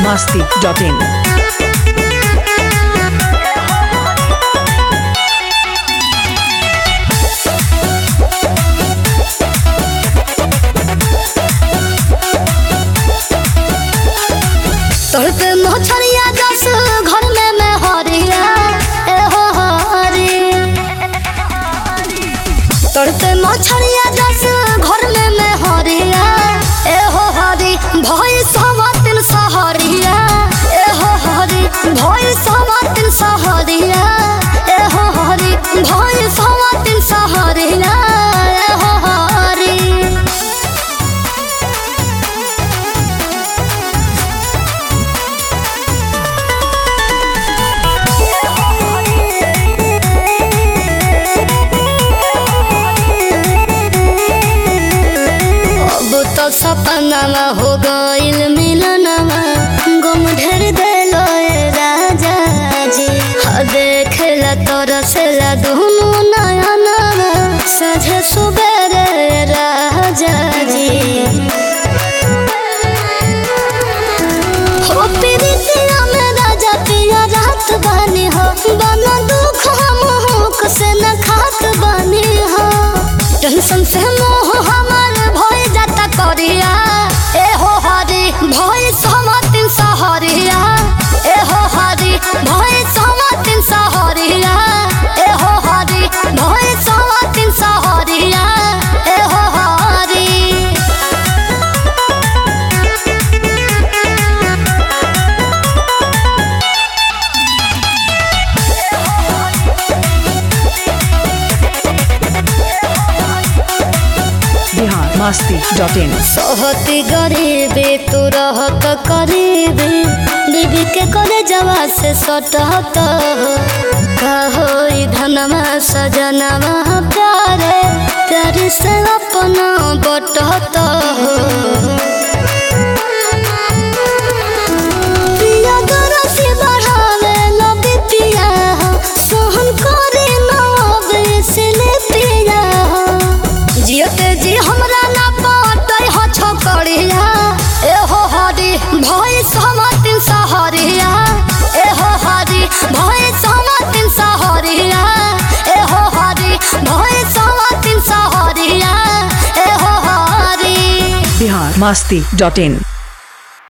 masti.in. तोर पे मछरिया जस घर में मैं हरिया ए हो हरी तोर पे मछरिया जस घर में मैं हरिया ए हो हरी भई सवातिन सहरिया ए हो हरी भई सवातिन सहरिया ए हो हरी भई सवातिन सहरिया ए हो हरी अब तो सपनावा हो गइल मिलनवा गम ढेर देलो ए राजा जी ह देखेला तरसेला दुनु नयनवा सझे सुबेरे राजा जी हो प्रीतिया में राजा पिया रात बानी हो बना दुख हम हुक से न खात बानी हो टेंशन से मोह हमार भय जाता करिया ए हो हरी भय समातिन सहरिया ए हो हरी भय समातिन सहरिया ए हो हरी भय समातिन सहरिया ए हो हरी Bihar masti.in. सहती गरीबी तू रहत करीबी बीबी के करे जवा से सटहत कहो ई धनमा सजनवा प्यारे प्यारे से अपना बटहत पिया दरा से बढ़ावे लबे पिया सोहन करे नवे से ले पिया जियते जी हमरा ना पाटै हो छोकरिया ए हो हरी भय समातिन सहरिया ए हो हरी भय समातिन सहरिया ए हो हरी भय समातिन सहरिया ए हो हरी Bihar masti.in.